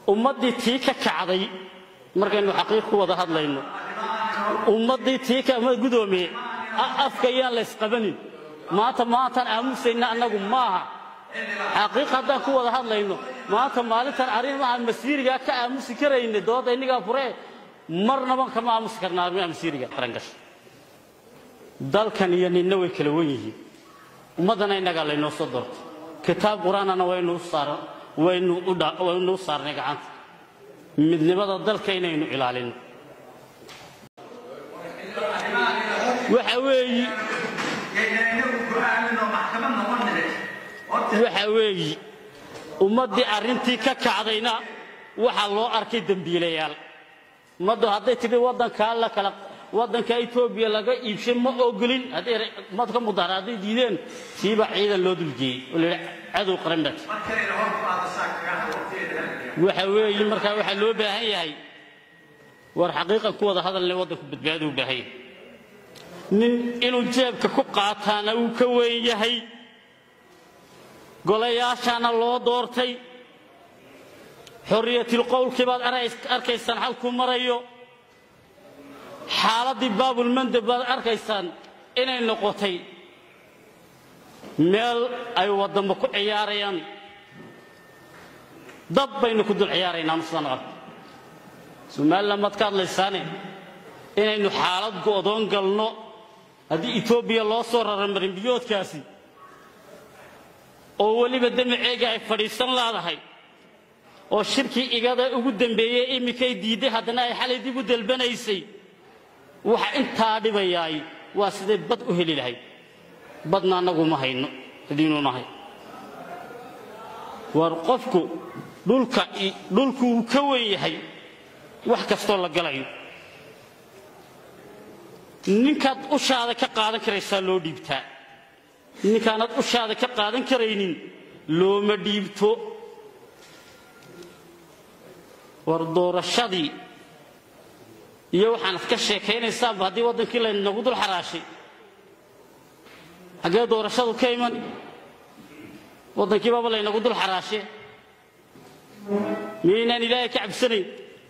ummaddii tii ka kacday markaynu xaqiiq ku wada hadlayno ummaddii tii ka ma gudoomiye afka yaan la ysqabanin maanta maantaan aamusayna annagu maaha xaqiiq haddaan ku wada hadlayno maanta maalintan arrimaha masiirigaa ka aamusi karayna dooda innigaa furee marnaba kama aamusi karna arrimaha masiiriga qarangasha dalkan iyo ninna way kala wen yihiin ummaddana innagaa laynoo soo doortay kitaab qur-aanana waynuu saar waynu waynuu saarnay gacanta midnimada dalka inaynu ilaalino waxa weeyi waxa weeyi ummaddii arrintii ka kacdayna waxaa loo arkay dembiilayaal ummaddu hadday tidhi waddankaa la kala waddanka etoobiya laga iibshay ma ogolin hadday madka mudahara hadday diideen siiba ciidan loo dulgeeyey oo layidhi cadow qaran baad waxa weeye markaa waxaa loo baahan yahay war xaqiiqan ku wada hadalna waddanku badbaado u baahan yahay nin inuu jeebka ku qaataana uu ka weyn yahay golayaashaana loo doortay xorriyatilqowlkii baad arkaysaan halkuu marayo xaaladdii baabulmandeb baad arkaysaan inay noqotay meel ay waddamo ku ciyaarayaan dab baynu ku dul ciyaaraynaa muslan arko somalilan maad ka hadlaysaane inaynu xaalad go'doon galno haddii etoobiya loo soo raro marinbiyoodkaasi oo weliba damaceega ay fadhiisan laadahay oo shirkii igada ugu dambeeyey iminkay diidday haddana ay xalay dib u dalbanaysay waxa intaa dhibayaay waa siday bad u heli lahayd badna annagu ma hayno hadiinu nahay war qofku dhulka dhulku uu ka wen yahay wax kastoo la galayo ninkaad ushaada ka qaadan karaysaa loo dhiibtaa ninkaanaad ushaada ka qaadan karaynin looma dhiibto war doorashadii iyo waxaanad ka sheekaynaysaanba haddii waddankii laynagu dul xaraashay xaggee doorashadu ka iman waddankiibaba laynagu dul xaraashee miyaynaan ilaahay ka cabsanayn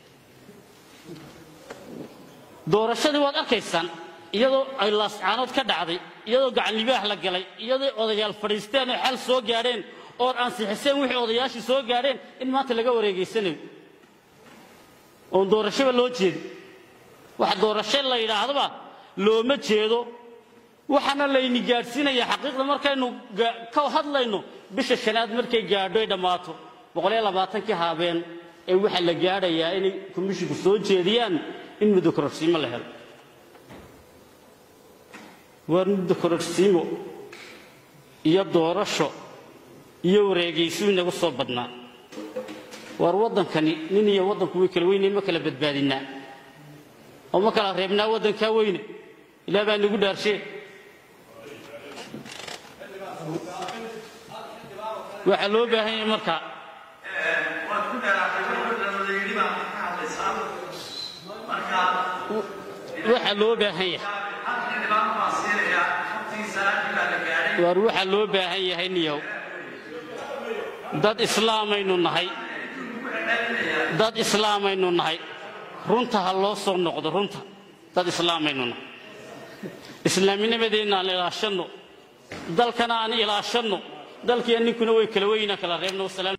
doorashadii waad arkaysaan iyadoo ay laascaanood ka dhacday iyadoo gacanlibaax la galay iyadoo odayaal fadhiisteen oo xal soo gaadheen ood ansixiseen wixii odayaashii soo gaadheen in maanta laga wareegaysanayo oon doorashoba loo jeedin wax doorasho la yidhaahdaba looma jeedo waxaana layni gaadhsiinaya xaqiiqda markaynu ka hadlayno bisha shanaad markay gaadho ay dhammaato boqoliyo labaatankii haabeen ee waxaa la gaadhayaa inay komishinku soo jeediyaan in muddo kororsiimo la helo waar muddo kororsiimo iyo doorasho iyo wareegaysu inagu soo badnaa waar waddankani nin iyo waddanku way kala weynay ma kala badbaadinnaa oo ma kala reebnaa waddankaa weyne ilaah baa nagu dhaarshee waxaa loo baahan yahay markaa waxaa loo baahan yahay waar waxaa loo baahan yahay niyow dad islaamaynu nahay dad islaamaynu nahay runta ha loo soo noqdo runta dad islaamaynu nahay islaamnimadeenna aan ilaashanno dalkana aan ilaashanno dalkiiyo ninkuna way kala weynaa kala reebno wasalaam